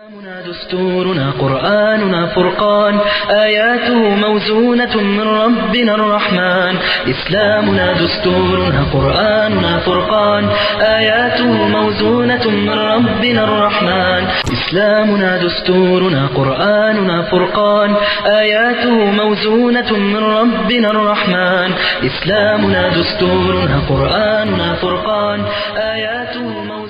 إسلامنا دستورنا قرآننا فرقان آياته موزونة من ربنا الرحمن إسلامنا دستورنا قرآننا فرقان آياته موزونة من ربنا الرحمن إسلامنا دستورنا قرآننا فرقان آياته موزونة من ربنا الرحمن إسلامنا دستورنا قرآننا فرقان آياته موزونة من ربنا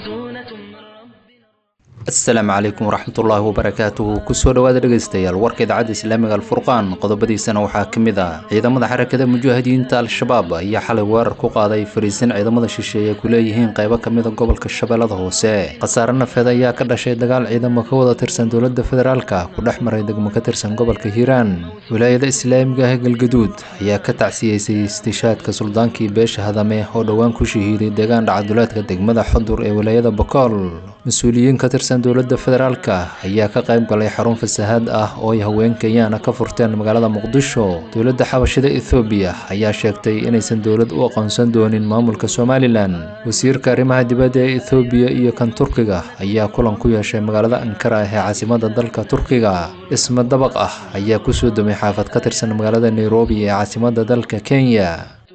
asalaamu calaykum waraxmatullaahi wabarakaatuhu kusoo dhowaada dhegaystayaal warka idaacadda islaamiga alfurqaan qodobadiisana waxaa ka mid ah ciidamada xarakada mujaahidiinta al-shabaab ayaa xalay weerar ku qaaday fariisin ciidamada shisheeye ku leeyihiin qaybo ka mida gobolka shabeellada hoose khasaare nafeed ayaa ka dhashay dagaal ciidamo ka wada tirsan dowladda federaalka ku dhex maray degmo ka tirsan gobolka hiiraan wilaayada islaamiga ah ee galgaduud ayaa ka tacsiyeysay istishaadka suldaankii beesha hadame oo dhowaan ku shahiiday deegaan dhacaduleedka degmada xudur ee wilaayada bokool mas-uuliyiin ka tirsan dowladda federaalka ayaa ka qayb galay xarun fasahaad ah oo ay haween kenyaana ka furteen magaalada muqdisho dowladda xabashida ethoobiya ayaa sheegtay inaysan dowlad u aqoonsan doonin maamulka somalilan wasiirka arrimaha dibadda ee ethoobiya iyo kan turkiga ayaa kulan ku yeeshay magaalada ankara ee caasimada dalka turkiga dhisma dabaq ah ayaa kusoo dumay xaafad ka tirsan magaalada nairobi ee caasimada dalka kenya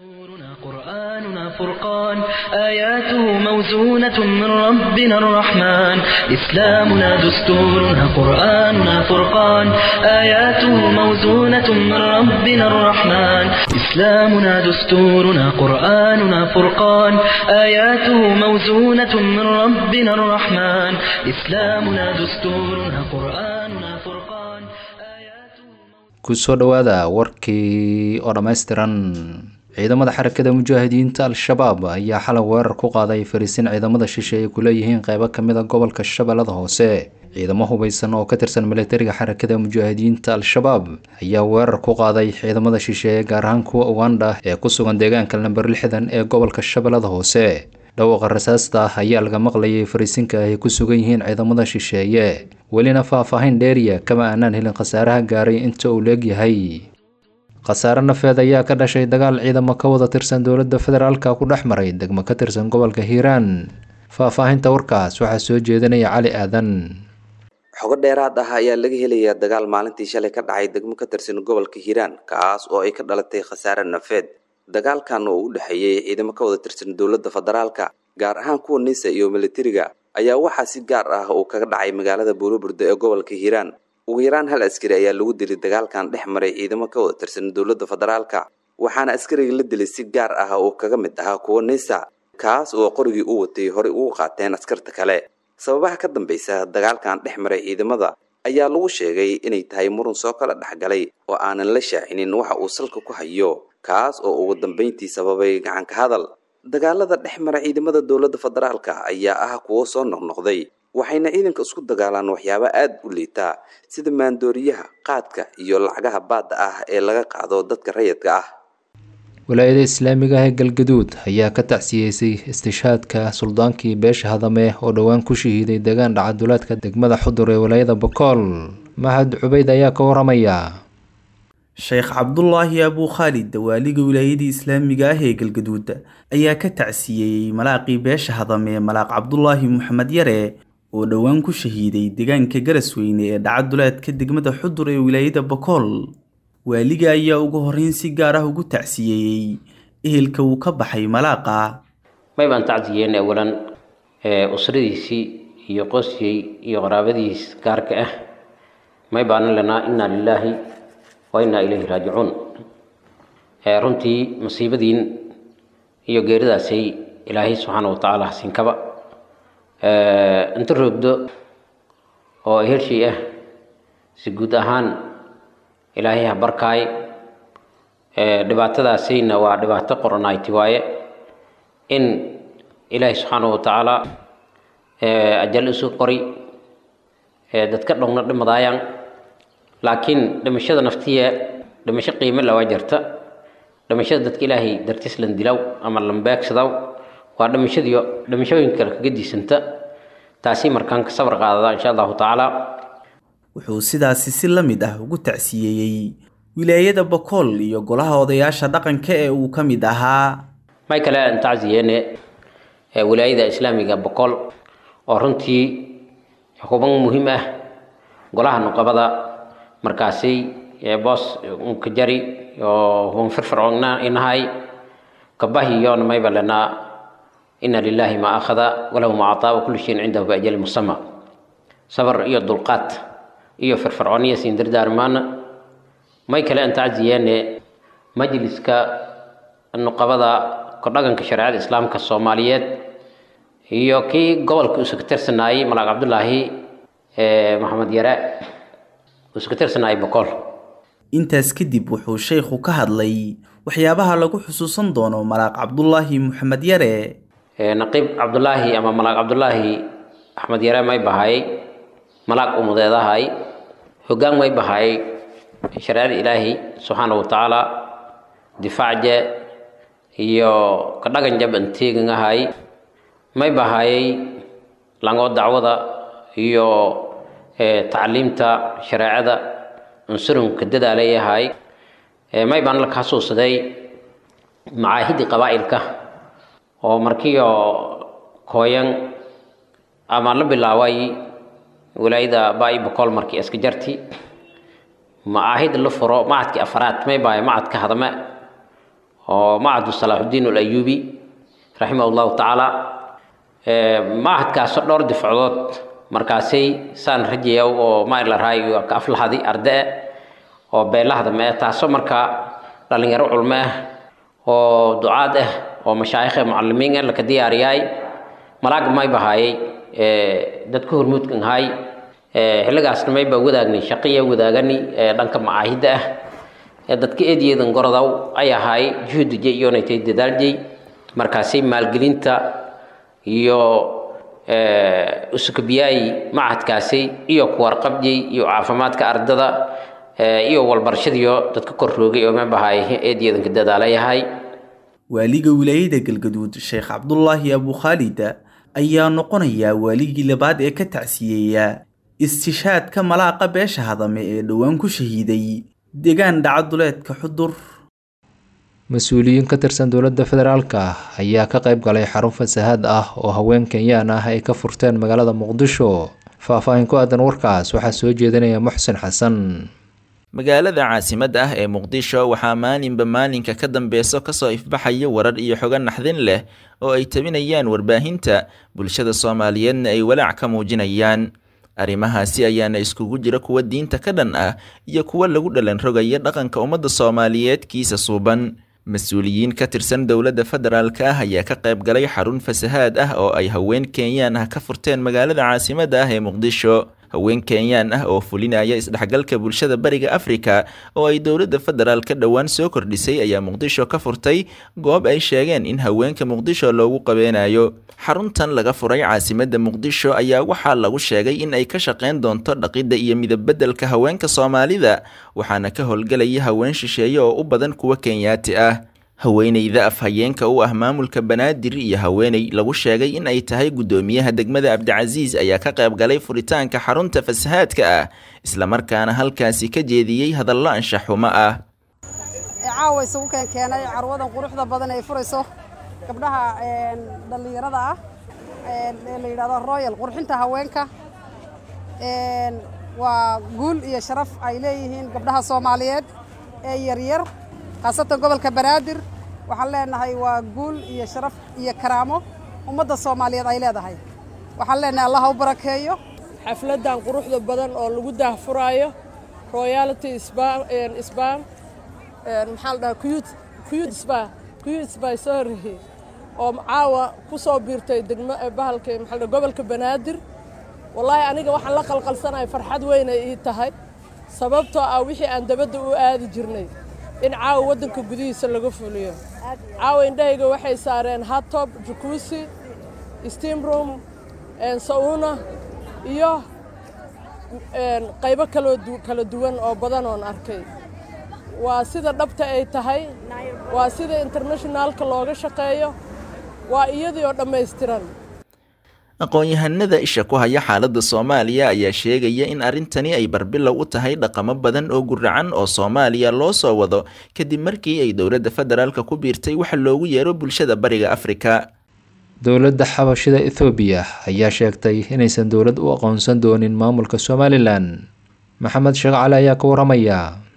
دستورنا قرآننا فرقان آياته موزونة من ربنا الرحمن إسلامنا دستورنا قرآننا فرقان آياته موزونة من ربنا الرحمن إسلامنا دستورنا قرآننا فرقان آياته موزونة من ربنا الرحمن إسلامنا دستورنا قرآننا فرقان آياته kusoo dhowaada warkii oo dhammaystiran ciidamada xarakada mujaahidiinta al-shabaab ayaa xalay weerar ku qaaday fariisin ciidamada shisheeye ku leeyihiin qaybo ka mid a gobolka shabeellada hoose ciidamo hubeysan oo ka tirsan militariga xarakada mujaahidiinta al-shabaab ayaa weerar ku qaaday ciidamada shisheeye gaar ahaan kuwa uganda ee ku sugan deegaanka lamber lixdan ee gobolka shabeellada hoose dhawaaqa rasaasta ayaa laga maqlayay fariisinka ay ku sugan yihiin ciidamada shisheeye welina faahfaahin dheeriya kama aanaan helin khasaaraha gaaray inta uu leegyahay khasaare nafeed ayaa ka dhashay dagaal ciidamo ka wada tirsan dowladda federaalka ku dhex maray degmo ka tirsan gobolka hiiraan faahfaahinta warkaas waxaa soo jeedinaya cali aadan xogo dheeraad ah ayaa laga helayaa dagaal maalintii shalay ka dhacay degmo ka tirsan gobolka hiiraan kaas oo ay ka dhalatay khasaare nafeed dagaalkan oo u dhexeeyey ciidamo ka wada tirsan dowladda federaalka gaar ahaan kuwa nisa iyo militariga ayaa waxaa si gaar ah uu kaga dhacay magaalada buuloburda ee gobolka hiiraan ugu yaraan hal askari ayaa lagu dilay dagaalkan dhex maray ciidamo ka wada tirsan dowladda federaalka waxaana askariga la dilay si gaar ah oo kaga mid ahaa kuwa nisa kaas oo qorigii u watay horey ugu qaateen askarta kale sababaha ka dambaysa dagaalkan dhex maray ciidamada ayaa lagu sheegay inay tahay murun soo kala dhexgalay oo aanan la shaacinin waxa uu salka ku hayo kaas oo ugu dambayntii sababay gacanka hadal dagaalada dhex mara ciidamada dowladda federaalka ayaa ah kuwo soo noqnoqday waxayna ciidanka isku dagaalaan waxyaabo aada u liitaa sida maandooriyaha qaadka iyo lacagaha baadda ah ee laga qaado dadka rayidka ah wilaayada islaamiga ah ee galgaduud ayaa ka tacsiyeysay istishaadka suldaankii beesha hadame oo dhowaan ku shahiiday deegaan dhacaduleedka degmada xudur ee wilaayada bokool mahad cubayd ayaa ka waramaya sheekh cabdulaahi abuu khaalid dawaaliga wilaayadii islaamiga ah ee galgaduud ayaa ka tacsiyeeyey malaaqii beesha hadame malaaq cabdulaahi maxamed yare oo dhowaan ku shahiiday deegaanka garasweyne ee dhacaduleedka degmada xudur ee wilaayada bokool waaliga ayaa ugu horreyn si gaar ah ugu tacsiyeeyey ehelka uu ka baxay malaaqa may baan tacsiyeena awalan usradiisii iyo qosyey iyo qaraabadiis gaarka ah may baanan lanaa innaa lilaahi wa innaa ilayhi raajicuun runtii masiibadiin iyo geeridaasay ilaahay subxaana wa tacaala hasinkaba inta roogdo oo hershey ah si guud ahaan ilaahay ha barkaay dhibaatadaasayna waa dhibaato qoronayti waaye in ilaahay subxaana wa tacaala ajal isu qori dadka dhowna dhimadaayaan laakiin dhimashada naftiya dhimasho qiime lawaa jirta dhimashada dadka ilaahay dartiis lan dilaw ama lambeegsadaw waa dhimashadiyo dhimashooyinka kale kaga diisanta taasi markaan ka sabar qaadada insha allahu tacaala wuxuu sidaasi si la mid ah ugu tacsiyeeyey wilaayada bokool iyo golaha odayaasha dhaqanka ee uu ka mid ahaa may kale aan tacsiyeene wilaayada islaamiga bokool oo runtii xukuban muhiim ah golaha nuqabada markaasi boos unka jari oo hun firfircoonna inahay kabahiyoona mayba lanaa ina lilahi ma akhada walahu ma acطaa wakulu shayin cindahu biajali musama sabar iyo dulqaad iyo firfircooniya siin dardaarmaana may kale aan tacziyeene majliska nuqabada kordhaganka shareecada islaamka soomaaliyeed iyo kii gobolka uu ka tirsanaayey malaaq cabdulaahi maxamed yare uu ka tirsanaayey boqol intaas kadib wuxuu sheekhu ka hadlay waxyaabaha lagu xusuusan doono malaaq cabdulaahi maxamed yare naqiib cabdulaahi ama malaaq cabdulaahi axmed yare may bahay malaaq umudeedahay hoggaan may bahay shareecada ilaahi subxaana wa tacaala difaacje iyo kadhagan jab anteegangahay may bahayay langoo dacwada iyo tacliimta shareecada unsurunka dadaalayahay may baan la xasuusaday macaahidii qabaa'ilka oo markiio kooyan ama la bilaabay walaayada baa'i boqol markii iska jarti macaahid la furo macadkii afraad may bahay macadka hadame oo macadu salaaxudiin alayubi raximah llahu tacaala macadkaasoo dhowr difacdood markaasay saan rajayaw oo maila raayo ka aflahadi arde oo beelahda mee taasoo markaa dhalinyaro culmo ah oo ducaad ah oo mashaayikhe mucalimiin ah laka diyaariyaay malaag may bahaayay dadka hormuudkan ahay xilligaasna mayba wadaagni shaqiya wadaagani dhanka macaahidda ah dadka eedyeedan gorodaw ay ahay juhudije iyonaytay dadaaljey markaasay maalgelinta iyo usukabiyaayi macadkaasi iyo kuwarqabjey iyo caafimaadka ardada iyo walbarashadiyo dadka korroogay oo mabahay eedyeedanka dadaalayahay waaliga wilaayada galgaduud sheekh cabdulaahi abukhaalid ayaa noqonayaa waaligii labaad ee ka tacsiyeeya istishaadka malaaqa beesha hadame ee dhowaan ku shahiiday deegaan dhacaduleedka xudur mas-uuliyiin ka tirsan dowladda federaalka ayaa ka qayb galay xarun fasahaad ah oo haween kenyaan ah ay ka furteen magaalada muqdisho faah-faahin ku aadan warkaas waxaa soo jeedinaya muxsin xasan magaalada caasimadda ah ee muqdisho waxaa maalinba maalinka ka dambeyso kasoo ifbaxaya warar iyo xogo naxdin leh oo ay tabinayaan warbaahinta bulshada soomaaliyeedna ay walaac ka muujinayaan arrimahaasi ayaana iskugu jira kuwa diinta ka dhan ah iyo kuwa lagu dhalan rogaya dhaqanka ummadda soomaaliyeed kiisa suuban mas-uuliyiin ka tirsan dowladda federaalka ah ayaa ka qayb galay xarun fasahaad ah oo ay haween kenyaan ah ka furteen magaalada caasimadda ah ee muqdisho haween kenyaan ah oo fulinaya isdhexgalka bulshada bariga afrika oo ay dowladda federaalka dhowaan soo kordhisay ayaa muqdisho ka furtay goob ay sheegeen in haweenka muqdisho loogu qabeenayo xaruntan laga furay caasimadda muqdisho ayaa waxaa lagu sheegay in ay ka shaqeyn doonto dhaqidda iyo midabbedelka haweenka soomaalida waxaana ka howlgelaya haween shisheeye oo u badan kuwa kenyaati ah haweeneyda afhayeenka u ah maamulka banaadir iyo haweeney lagu sheegay in ay tahay guddoomiyaha degmada cabdicasiis ayaa ka qayb galay furitaanka xarunta fasahaadka ah islamarkaana halkaasi ka jeediyey hadallo anshaxumo ah caawa isugu keenkeenay carwadan quruxda badan ay furayso gabdhaha dhallinyarada ah ee la yidhahdo royal qurxinta haweenka waa guul iyo sharaf ay leeyihiin gabdhaha soomaaliyeed ee yaryar khaasatan gobolka banaadir waxaan leenahay waa guul iyo sharaf iyo karaamo ummadda soomaaliyeed ay leedahay waxaan leenahay allah u barakeeyo xafladdan quruxda badan oo lagu daahfuraayo royality sban maxaa la dhahaa kuyud kuyud sba kuyud sba sorry oo caawa ku soo biirtay degmo bahalka maxaa la gobolka banaadir wallaahi aniga waxaan la qalqalsanahay farxad weyn ay ii tahay sababtoo ah wixii aan dabadda u aadi jirnay in caawa waddanka gudihiisa laga fuliyo caawa indhahayga waxay saareen hatob jukuusi steam room sauna iyo qaybo kaloo kala duwan oo badan oon arkay waa sida dhabta ay tahay waa sida internationaalka looga shaqeeyo waa iyadii oo dhammaystiran aqoon-yahanada isha ku haya xaaladda soomaaliya ayaa sheegaya in arrintani ay barbilow u tahay dhaqamo badan oo guracan oo soomaaliya loo soo wado kadib markii ay dowladda federaalka ku biirtay waxa loogu yeero bulshada bariga afrika dowladda xabashida ethoobiya ayaa sheegtay inaysan dowlad u aqoonsan doonin maamulka somalilan maxamed sheekh cali ayaa ka waramaya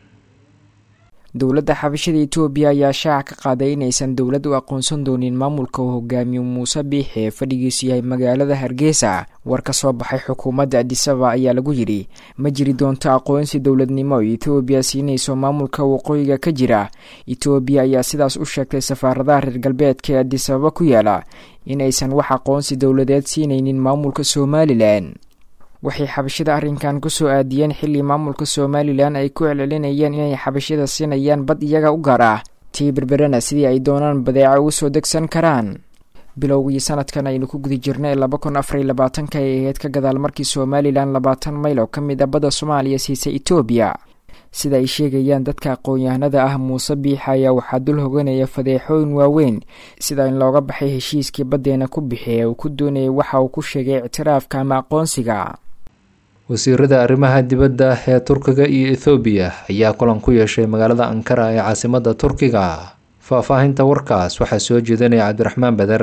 dowladda xabashada etoobiya ayaa shaaca ka qaaday inaysan dowlad u aqoonsan doonin maamulka uu hogaamiyo muuse biixi ee fadhigiisu yahay magaalada hargeysa war ka soo baxay xukuumadda adisaba ayaa lagu yidhi ma jiri doonto aqoonsi dowladnimo ay etoobiya siinayso maamulka waqooyiga ka jira etoobiya ayaa sidaas u sheegtay safaaradaha reer galbeedka ee adisababa ku yaala in aysan wax aqoonsi dowladeed siinaynin maamulka somalilan waxay xabashada arrinkan kusoo aadiyeen xilli maamulka somalilan ay ku celcelinayeen inay xabashada siinayaan bad iyaga u gaar ah tii berberena sidii ay doonaan badeeco ugu soo degsan karaan bilowgii sanadkan aynu ku guda jirnay laba kun afar iyo labaatanka ay ahayd ka gadaal markii somalilan labaatan mayl oo ka mid a badda soomaaliya siisay etoobiya sida ay sheegayaan dadka aqoon-yahanada ah muuse biixa ayaa waxaa dul hoganaya fadeexooyin waaweyn sida in looga baxay heshiiskii baddeena ku bixi ee uu ku doonayay waxa uu ku sheegay ictiraafka ama aqoonsiga wasiirada arrimaha dibadda ee turkiga iyo ethoobiya ayaa kulan ku yeeshay magaalada ankara ee caasimadda turkiga faahfaahinta warkaas waxaa soo jeedinaya cabdiraxmaan bader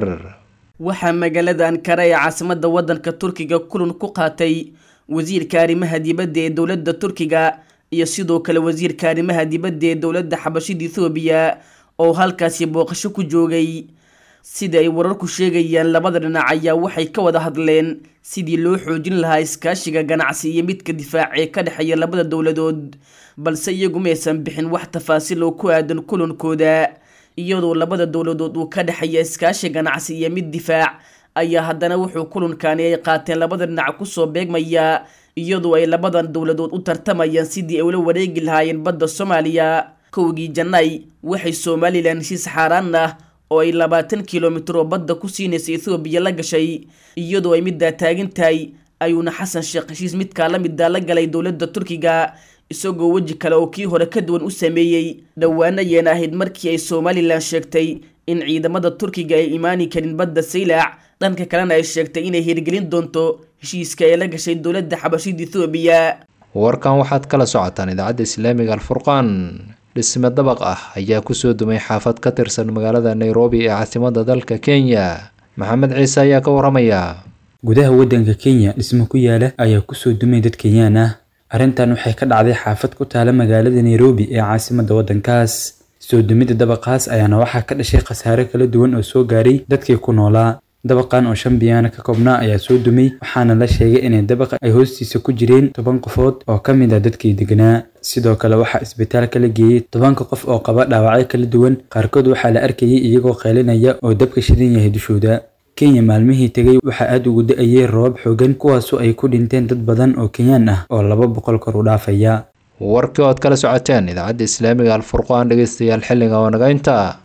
waxaa magaalada ankara ee caasimadda waddanka turkiga kulan ku qaatay wasiirka arrimaha dibadda ee dowladda turkiga iyo sidoo kale wasiirka arrimaha dibadda ee dowladda xabashida ethoobiya oo halkaasi booqasho ku joogay sida ay wararku sheegayaan labada dhinac ayaa waxay ka wada hadleen sidii loo xoojin lahaa iskaashiga ganacsi iyo midka difaac ee ka dhexeeya labada dowladood balse iyagu maysan bixin wax tafaasiil oo ku aadan kulankooda iyadoo labada dowladood uu ka dhexeeya iskaashi ganacsi iyo mid difaac ayaa haddana wuxuu kulankani ay qaateen labada dhinac kusoo beegmaya iyadoo ay labadan dowladood u tartamayaan sidii ay ula wareegi lahaayeen badda soomaaliya kowgii janaay waxay somalilan heshiis xaaraan ah oo ay labaatan kilomitir oo badda ku siinaysa ethoobiya la gashay iyadoo ay middaa taagan tahay ayuuna xasan sheekh heshiis midkaa la middaa la galay dowladda turkiga isagoo weji kale oo kii hore ka duwan u sameeyey dhowaana yeena ahayd markii ay somalilan sheegtay in ciidamada turkiga ay imaani karin badda saylac dhanka kalena ay sheegtay inay hirgelin doonto heshiiska ay la gashay dowladda xabashida ethoobiya warkan waxaad kala socotaan idaacadda islaamiga alfurqaan dhisme dabaq ah ayaa kusoo dumay xaafad ka tirsan magaalada nairobi ee caasimadda dalka kenya maxamed ciise ayaa ka waramaya gudaha waddanka kenya dhismo ku yaala ayaa kusoo dumay dad kenyaan ah arrintan waxay ka dhacday xaafad ku taala magaalada nairobi ee caasimadda waddankaas soo dumidda dabaqaas ayaana waxaa ka dhashay khasaare kala duwan oo soo gaaray dadkii ku noolaa dabaqan oo shan biyaana ka koobnaa ayaa soo dumay waxaana la sheegay inay dabaqa ay hoostiisa ku jireen toban qofood oo ka mid ah dadkii deganaa sidoo kale waxaa isbitaalka la geeyey tobanka qof oo qaba dhaawacyo kala duwan qaarkood waxaa la arkayay iyagoo qeylinaya oo dabka shidan yahay dushooda kenya maalmihii tegay waxaa aada ugu da-ayay roobab xoogan kuwaasoo ay ku dhinteen dad badan oo kenyaan ah oo laba boqol kor u dhaafaya warkii ood kala socoteen idaacadda islaamiga alfurqaan dhegeystayaal xilliga oo naga inta